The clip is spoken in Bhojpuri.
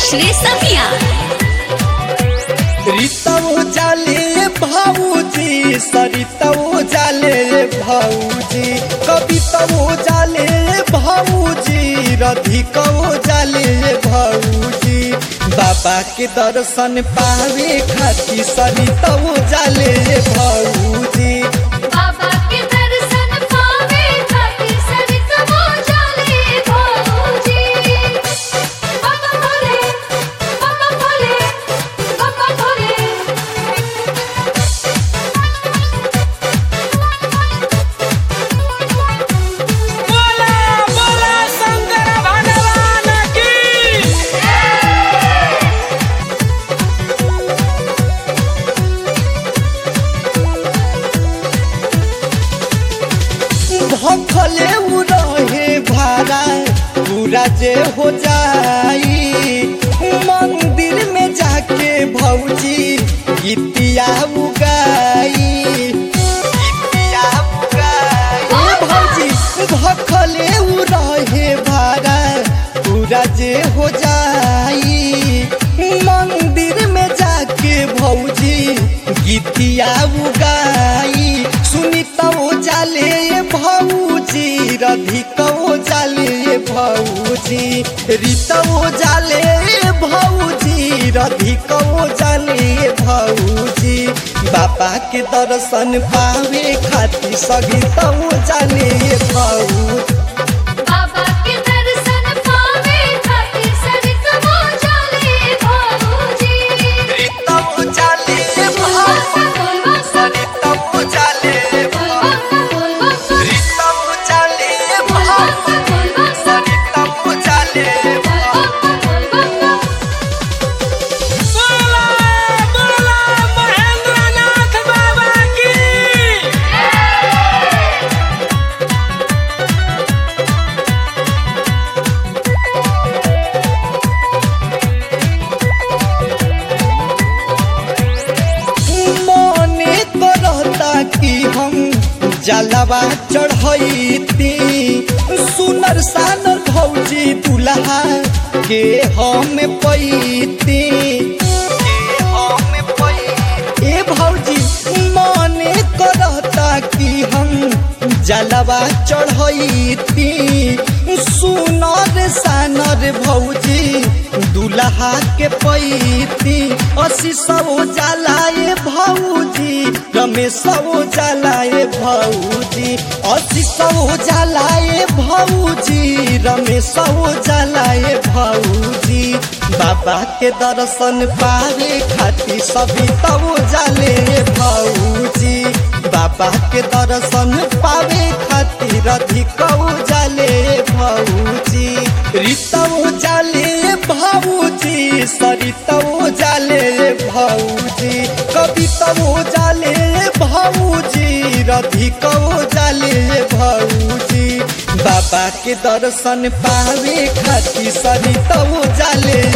उमेश रेसमिया रीतौ जाले भाऊजी सरितौ जाले भाऊजी कवितौ जाले भाऊजी रधिकौ जाले भाऊजी बाबा के दर्शन पावे खातिर सरितौ जाले भाऊजी बाबा के दर्शन पावे खातिर सरितमो जाले भौजी बाबा भोले बाबा भोले बाबा भोले बोला बोला शंकर भगवान की भखले उ रहे भाड़ा पूरा जे हो जाई मंदिर में जाके भौजी गीतिया उगाई गीतिया उगाई ओ भौजी भखले उ रहे भाड़ा पूरा जे हो जाई मंदिर में जाके भौजी गीतिया उगाई सुनितौ जाले भौजी रधिकौ जाले भौजी रीतौ जाले भौजी रधिकौ जाले भौजी बाबा के दर्शन पावे खातिर सगितौ जाले भौजी बाबा के दर्शन पावे खातिर सरितमो जाले भौजी रीतौ जाले भौजी बोल बाबा सरितौ जाले बोल भौजी बाबा बोल बाबा रीतौ जाले बोल भौजी बाबा बोल बाबा सरितौ जाले बोल बाबा बोला बोला महेंद्रनाथ बाबा की मने करता कि हम जलवा चढ़ती सुनर सानर भौजी दुल्हा के हम पैती ए भौजी मने करता कि हम जलवा चढ़ती सुनर सानर भौजी दुल्हा के पैती असी सौ जलाए भौजी रमेश जलाए भौजी असी सौ जलाए भौजी रमेश जलाए भौजी बाबा के दर्शन पावे खातिर सभी तब जाले भौजी बाबा के दर्शन पावे खातिर अधिकौ जाले भौजी रीतौ जाले भौजी सरितौ जाले भौजी कवितौ जाले भौजी रधिकौ जाले भौजी बाबा के दर्शन पावे खातिर सरितौ जाले